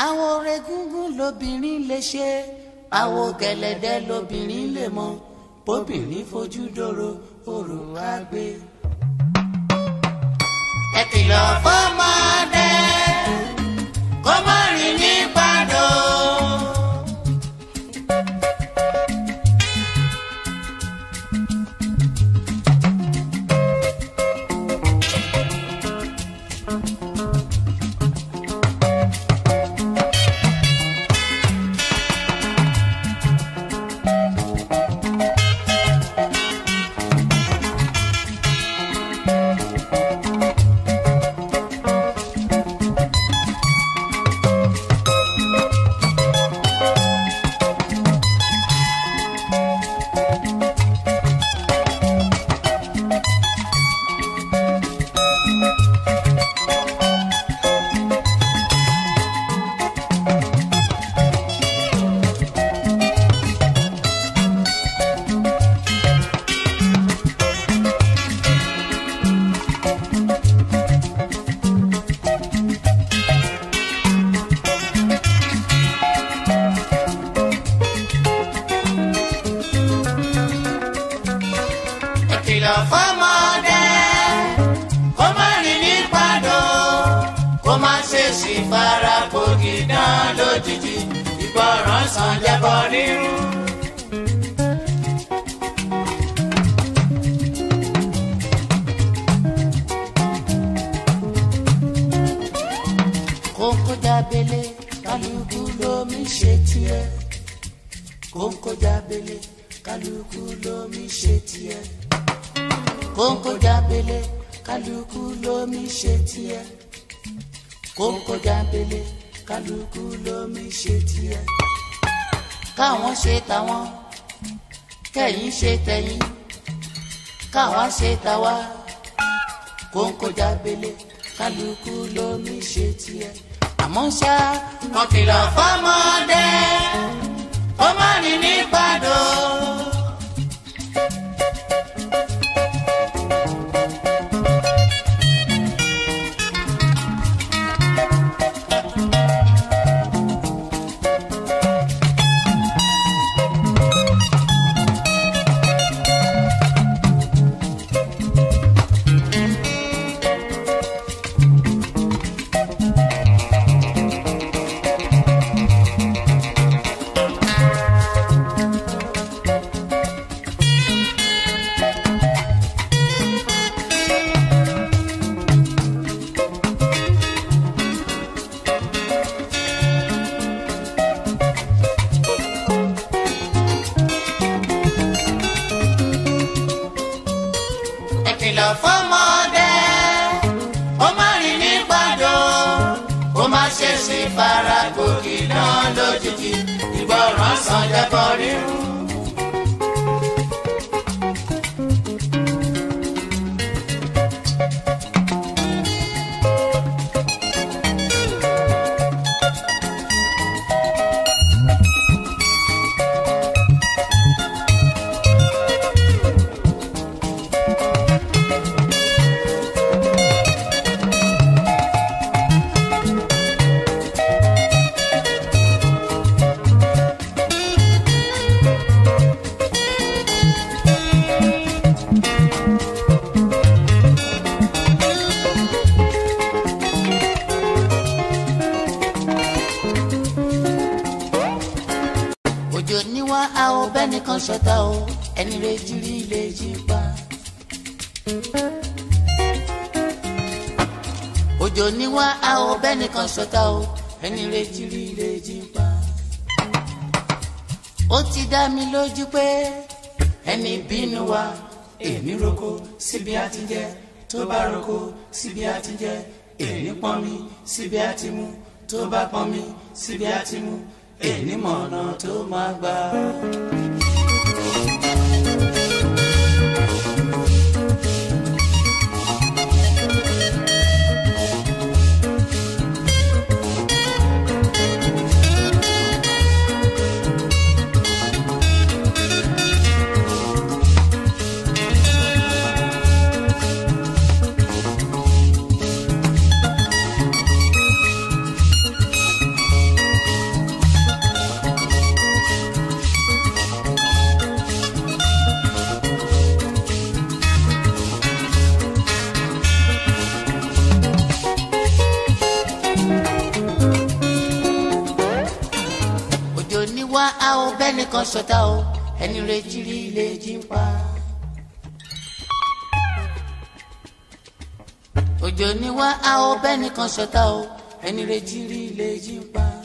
àwọn regúngún lobìnrin lè ṣe àwọn gẹ̀lẹ̀dẹ́ lobìnrin lè mọ bóbìnrin fojú dòrò òrò wá gbé. ẹ kìlọ̀ fọ́mọdé kó má rìn ní pàdó. ẹ kìlọ̀ fọ́mọdé kó má rìn ní pàdó kó má ṣe sì fara gbòógì dán lójijì ìgbọràn sàn jẹ́bọ rírun. kókó jábélé kálukú lómi ṣe tiẹ̀ kókó jábélé kálukú lómi ṣe tiẹ̀ kókó jábélé kálukú lómi ṣe tiẹ̀ kókó jábélé kálukú lómi ṣe tiẹ̀ káwọn ṣe tàwọn kẹ̀yin ṣe tẹ̀yin káwa ṣe tàwa kókó jábélé kálukú lómi ṣe tiẹ̀ àmọ́ ṣá wọn kìlọ̀ fọ́mọdé ó má rìn ní pàdó. ẹ kìlọ̀ fọ́mọdé ó má rìn ní pàdó ó má ṣe sí fara gòkè náà lójijì ìgbọràn sàn jẹ́bọ rírun. òjò níwá a ò bẹ́ni kan ṣọ̀tá o ẹni rẹ̀ jírí lè jí pa. òjò níwá a ò bẹ́ni kan ṣọ̀tá o ẹni rẹ̀ jírí lè jí pa. ó ti dá mi lójú pé ẹni bínú wa èmi roko síbi àti jẹ tó bá roko síbi àti jẹ èmi pọn mi síbi àti mu tó bá pọn mi síbi àti mu èmi mọ̀nà tó máa gbà. wá a ò bẹ́nìkan ṣọ̀tá o ẹni retí rí lè jí ń pa. òjò ni wá a ò bẹ́nìkan ṣọ̀tá o ẹni retí rí lè jí ń pa.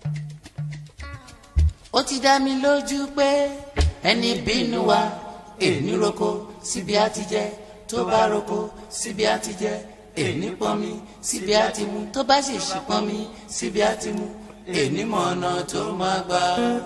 ó ti dá mi lójú pé ẹni bínú wa èní roko síbi á ti jẹ tó bá roko síbi á ti jẹ èní pọnmi síbi á ti mu tó bá sì ṣì pọnmi síbi á ti mu èní mọ ọ̀nà tó máa gbà.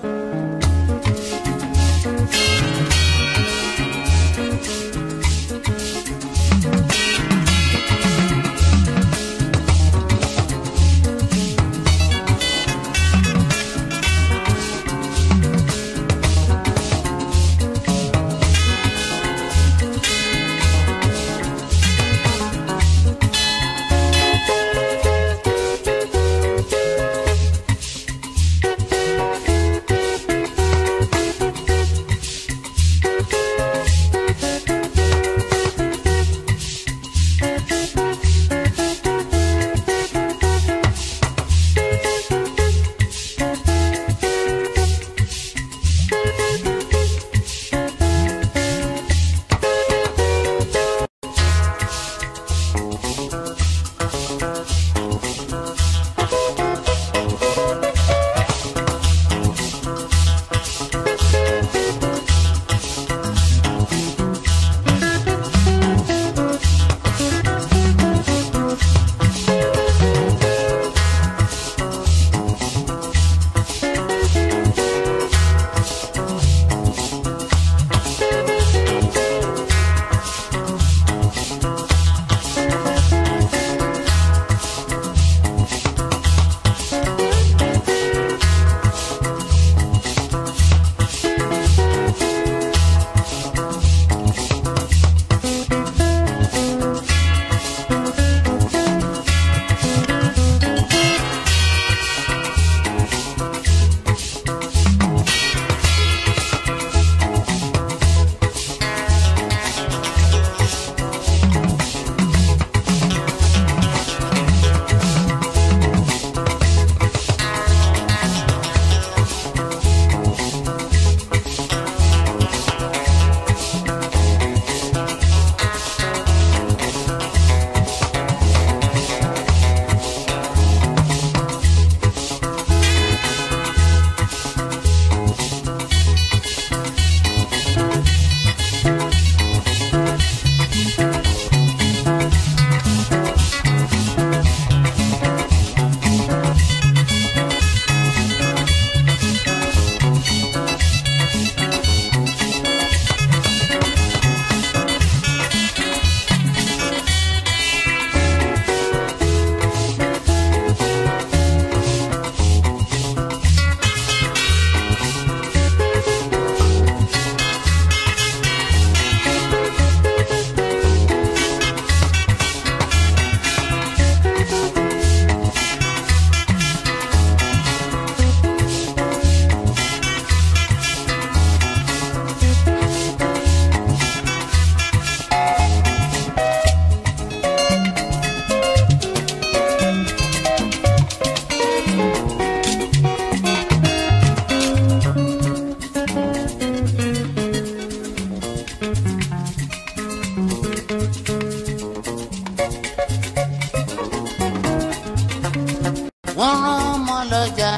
wọ́n rán ọmọ lọ́jà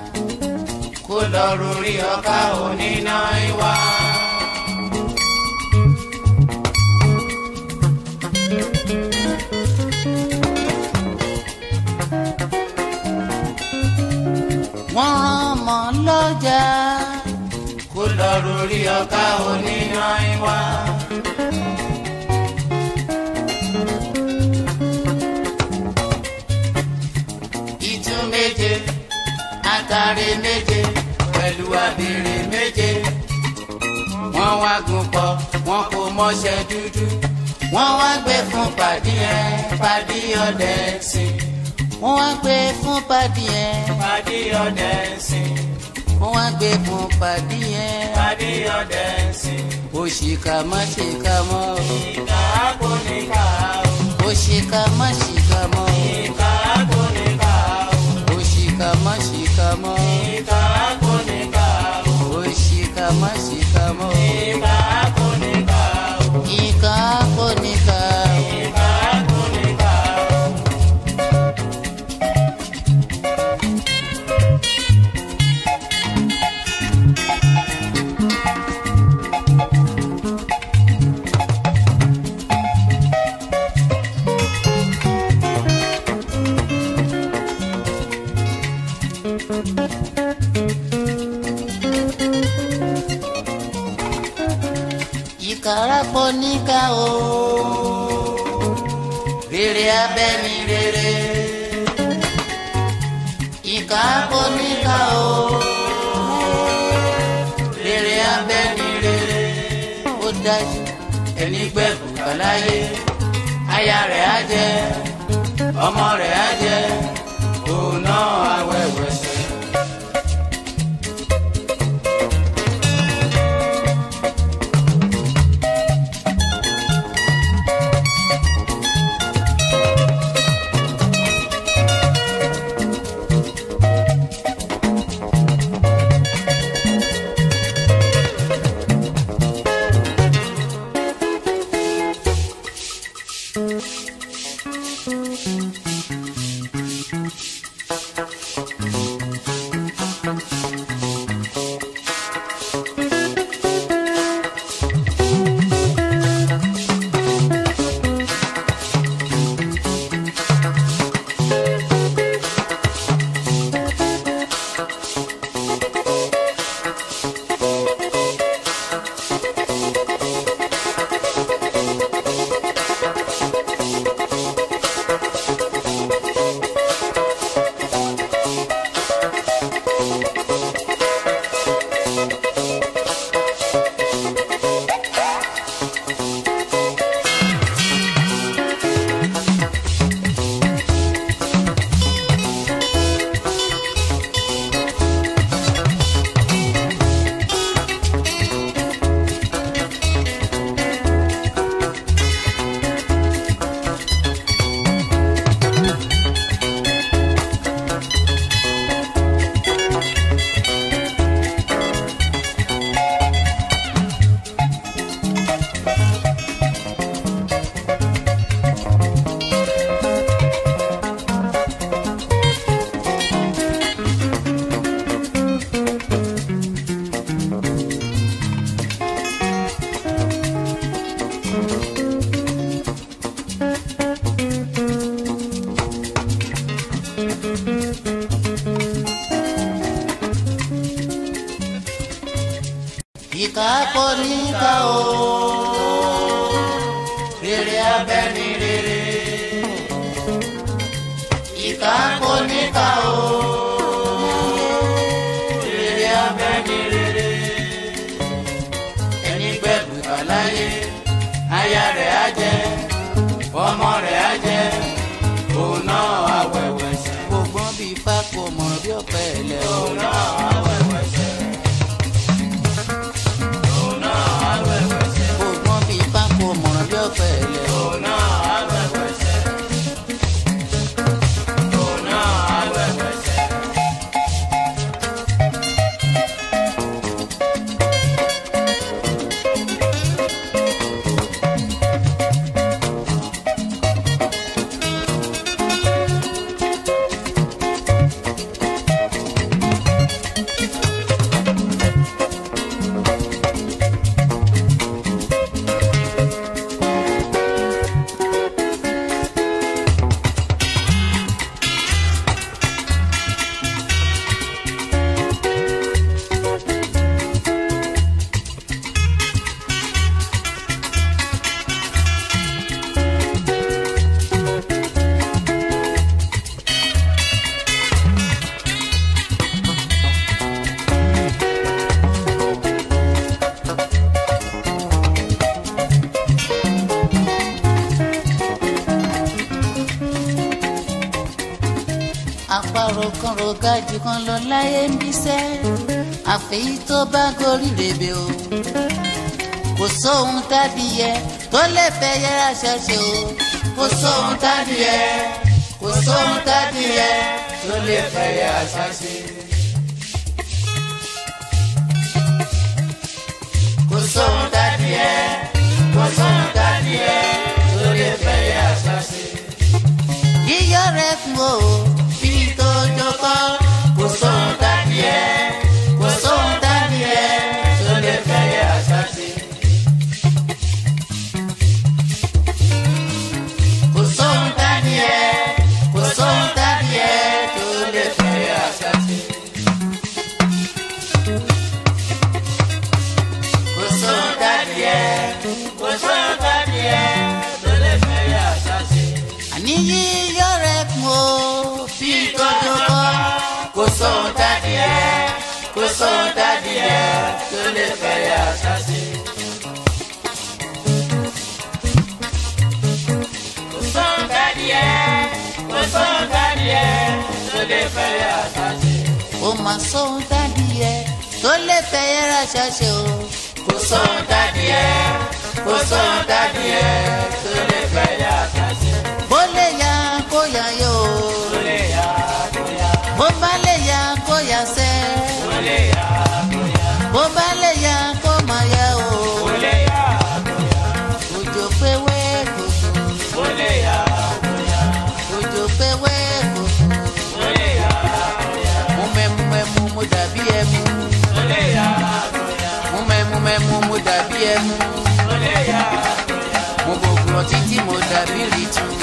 kó lọ rórí ọkà oníná ìwà. wọ́n rán ọmọ lọ́jà kó lọ rórí ọkà oníná ìwà. ìtú méje àtàrí méje pẹ̀lú abèrè méje. wọ́n wá gùn pọ̀ wọ́n kò mọṣẹ́ dúdú. wọ́n wá gbé fún pàdí ẹ̀ pàdí ọdẹ sí. wọ́n wá gbé fún pàdí ẹ̀ Pàdé ọdẹ sìn, wọ́n wá gbé fún pàdí ẹ̀. pàdé ọdẹ sìn. òṣìkà má ṣìkà mọ́ o. Ìkà kò ní ká o, òṣìkà má ṣìkà mọ́ o. ìkà kò ní ká o, òṣìkà má ṣìkà mọ́ o. ìkà kò ní ká o. ìkàrà pọ̀ níkà o rere abẹ́ni rere ìkà pọ̀ níkà o rere abẹ́ni rere ó dájú ẹni gbẹ̀kú kàláyé aya rẹ̀ á jẹ ọmọ rẹ̀ á jẹ òun náà awẹ́wẹ́sẹ̀. ìkà pọ̀ níkà o rere abẹ́ni rere ìkà pọ̀ níkà o rere abẹ́ni rere ẹni gbẹ̀bù kàláyé aya rẹ̀ á jẹ ọmọ rẹ̀ á jẹ òun náà awẹ́wẹ́ sẹ́. gbogbo bíi pákó mọ̀ bí ọ̀pẹ ẹ̀lẹ́ òun náà awẹ́wẹ́ sẹ́. Ògbọ́n bíi pákó mọ̀ràn bí ọ̀pẹ ẹ̀lẹ́. Òun náà awẹ́wẹ́sẹ̀. Òun náà awẹ́wẹ́sẹ̀. àparò kan rògájì kan lọ láyé ń bíṣẹ́ àfẹ́yí tó bá gorí rèébè o kò sóhun tádìyẹ tó lè fẹ́ yẹra ṣẹṣẹ o kò sóhun tádìyẹ kò sóhun tádìyẹ tó lè fẹ́ yẹra ṣẹṣẹ. kò sóhun tádìyẹ kò sóhun tádìyẹ tó lè fẹ́ yẹra ṣẹṣẹ. yíyọ rẹ fún o bí tó jókòó kò sóhun tádìyẹ kò sóhun tádìyẹ tó lè fẹ́ yẹra ṣẹṣẹ. kò sóhun tádìyẹ kò sóhun tádìyẹ tó lè fẹ́ yẹra ṣẹṣẹ. sóhun tádìyẹ tó lè fẹ́ yà sásì. kò sóhun tádìyẹ kò sóhun tádìyẹ tó lè fẹ́ yà sásì. ó mà sóhun tádìyẹ tó lè fẹ́ yẹra ṣàṣẹ o. kò sóhun tádìyẹ kò sóhun tádìyẹ tó lè fẹ́ yà sásì. bó lè yá kó yá yó. ó lè yá kó yá bó bá lè yá kó yá sẹ́. ó lè yá kó yá bó bá lè yá kó má yá o. ó lè yá kó yá òjò pé wé kòkó. ó lè yá kó yá òjò pé wé kòkó. ó lè yá kó yá mo mẹ́mu mẹ́mu mo dàbí ẹmu. ó lè yá kó yá mo mẹ́mu mẹ́mu mo dàbí ẹmu. ó lè yá kó yá mo gbogbo títí mo dàbí rìtù.